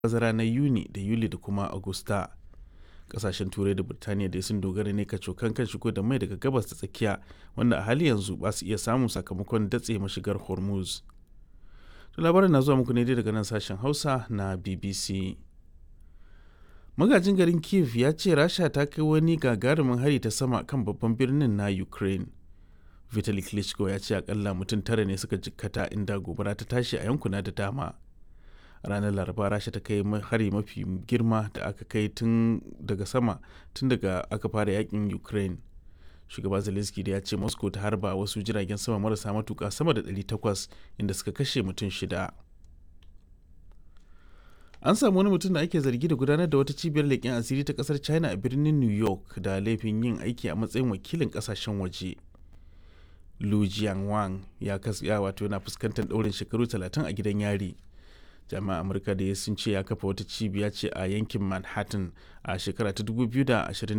bazara na yuni da yuli da kuma agusta kasashen turai da birtaniya dai sun dogara ne kacokan kan shigo da mai daga gabas ta tsakiya wanda a hali yanzu ba su iya samun sakamakon datse mashigar hormuz to labarin na zuwa muku ne dai daga nan sashen hausa na bbc magajin garin kiev ya ce rasha ta kai wani gagarumin hari ta sama kan babban birnin na ukraine vitali klitschko ya ce akalla mutum tara ne suka jikkata inda gobara ta tashi a yankuna da dama ranar laraba rasha ta kai hari mafi girma da aka kai tun daga sama tun daga aka fara yakin ukraine shugaba zelensky da ya ce moscow ta harba wasu jiragen sama marasa matuka sama da 800 inda suka kashe mutum shida an samu wani mutum da ake zargi da gudanar da wata cibiyar leƙen asiri ta ƙasar china a birnin new york da laifin yin aiki a matsayin wakilin ƙasashen waje lu jianwang ya wato yana fuskantar ɗaurin shekaru 30 a gidan yari jami'an amurka da sun ce ya kafa wata cibiya ce a yankin manhattan a shekara ta 2021